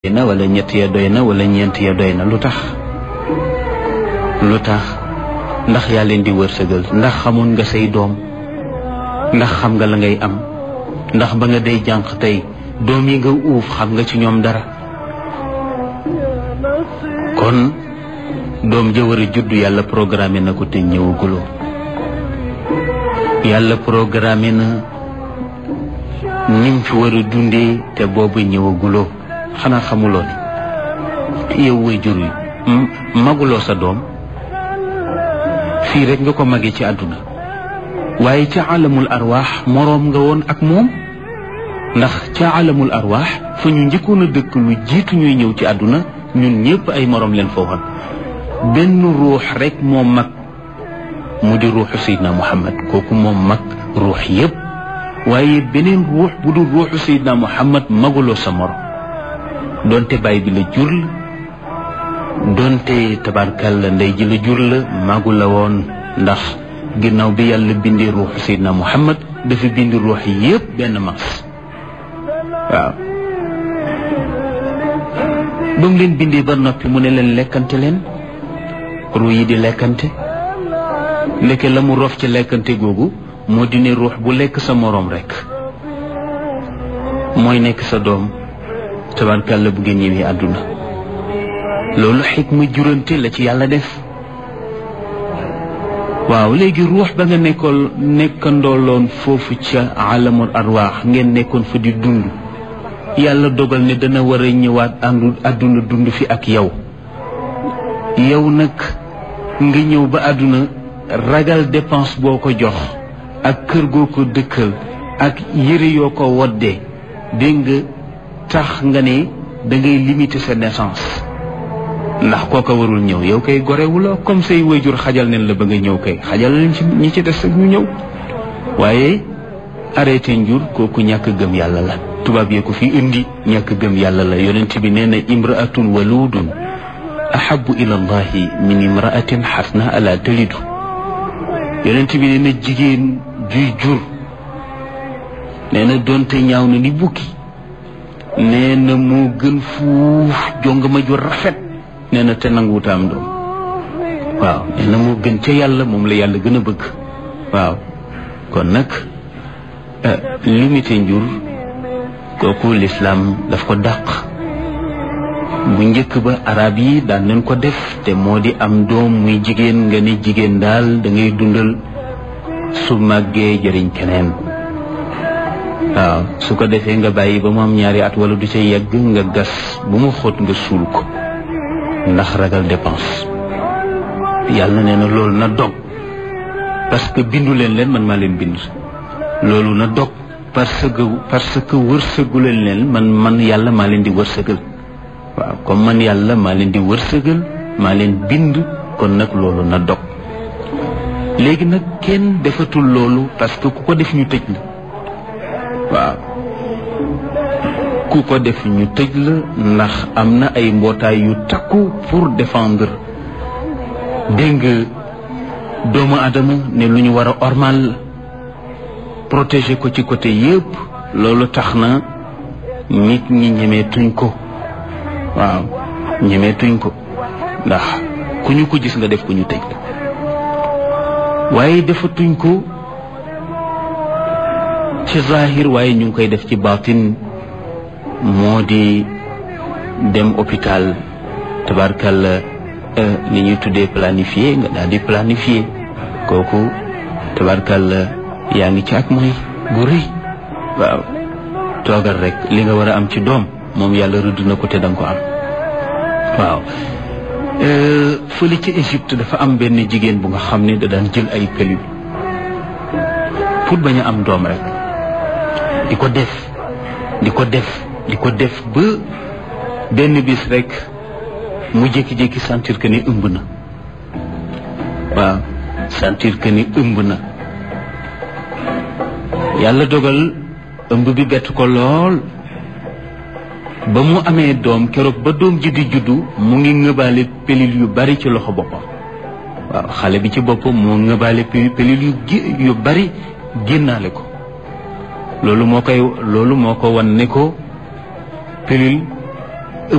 na wala ñett ya doy na wala ñeent ya doy na lu tax lu tax ndax yaa leen di wërsëgal ndax xamoon nga say doom ndax xam nga la ngay am ndax ba nga day jànq tey doom yi nga uuf xam nga ci ñoom dara kon doom ja war a judd yàlla programmé na ko te ñëwaguloo yàlla programmé na nim fi war a dundee te boobu ñëwaguloo xanaa xamuloo ne yow way jur yi maguloo sa doom fii rek nga ko magee ci àdduna waaye ca alamul arwaax moroom nga woon ak moom ndax ca alamul arwaax fa ñu njëkkoon a dëkk lu jiitu ñuy ñëw ci àdduna ñun ñëpp ay moroom leen fa woon benn ruux rek moo mag mu di ruuxu Seydina Muhammad kooku moom mag ruux yëpp waaye beneen ruux bu dul ruuxu Seydina Muhammad maguloo sa morom donte baay bi la jur la donte tabarkal la ndey ji la jur la magu la woon ndax ginnaaw bi yàlla bindee ruuxu Seydina Muhammad dafa bindi ruux yëpp benn mas waaw ba mu leen bindee ba noppi mu ne leen lekkante leen ruu yi di lekkante ndeke la mu rof ci lekkante googu moo di ne ruux bu lekk sa moroom rekk mooy nekk sa doom tabarkàlla bu ngeen ñëwee àdduna loolu xikma jurante la ci yàlla def waaw léegi ruux ba nga nekkoon nekkandooloon foofu ca alamul arwaax ngeen nekkoon fa di dund yàlla dogal ne dana war a ñëwaat àndu àdduna dund fi ak yow yow nag nga ñëw ba àdduna ragal dépense boo ko jox ak kër goo ko dëkkal ak yëre yoo ko woddee dégg nga tax nga ne da ngay limiter sa naissance ndax kooka warul ñëw yow kay gorewuloo comme say wayjur xajal neen la ba nga ñëw kay xajal leen ci ñi ci des ak ñu ñëw waaye arrêté njur kooku ñàkk gëm yàlla la tubaab yee ko fi indi ñàkk gëm yàlla la yonent bi nee na imraatun waludun ahabu ila allahi min imraatin xasna ala talidu yonent bi nee na jigéen juy jur nee na doonte ñaaw na ni bukki nee na moo gën fuuf jong ma ju rafet nee na te nanguwuta am doom waaw nee na moo gën ca yàlla moom la yàlla gën a bëgg waaw kon nag limité njur kooku lislaam daf ko dàq bu njëkk ba arab yi daan nañ ko def te moo di am doom muy jigéen nga ni jigéen daal da ngay dundal su màggee jëriñ keneen waaw su ko defee nga bàyyi ba mu am ñaari at wala du ca yegg nga gas bu mu xóot nga suul ko ndax ragal dépense yàlla nee na loolu na dog parce que bindu leen leen man maa leen bind loolu na dog parce que parce que wërsëgu leen leen man man yàlla maa leen di wërsëgal waaw comme man yàlla maa leen di wërsëgal maa leen bind kon nag loolu na dog léegi nag kenn defatul loolu parce que ku ko def ñu tëj la waaw ku ko def ñu tëj la ndax am na ay mbootaay yu takku pour défendre dégg nga doomu adama ne lu ñu war a ormal la protéger ko ci côté yëpp loolu tax na nit ñi ñemeetuñ ko waaw ñemeetuñ ko ndax ku ñu ko gis nga def ko ñu tëj la waaye defatuñ ko ci zahir waaye ñu ngi koy def ci baatin moo di dem hôpital tabarkalla li ñuy tuddee planifié nga daal di planifié kooku tabarkalla yaa ngi ci ak mooy bu rëy waaw toogal rek li nga war a am ci doom moom yàlla rëdd na ko te danga ko am waaw fële ci Égypte dafa am benn jigéen bu nga xam ne da daan jël ay pilule pour bañ a am doom rek di ko def di ko def di ko def ba benn bis rek mu jékki-jékki sentir que ni ëmb na waaw sentir que ni ëmb na yàlla dogal ëmb bi bett ko lool ba mu amee doom keroog ba doom ji di juddu mu ngi ngëbaale pilule yu bari ci loxo boppam waaw xale bi ci boppam moo ngëbaale pilule yu yu bari génnaale ko loolu moo koy loolu moo ko wan ne ko pilule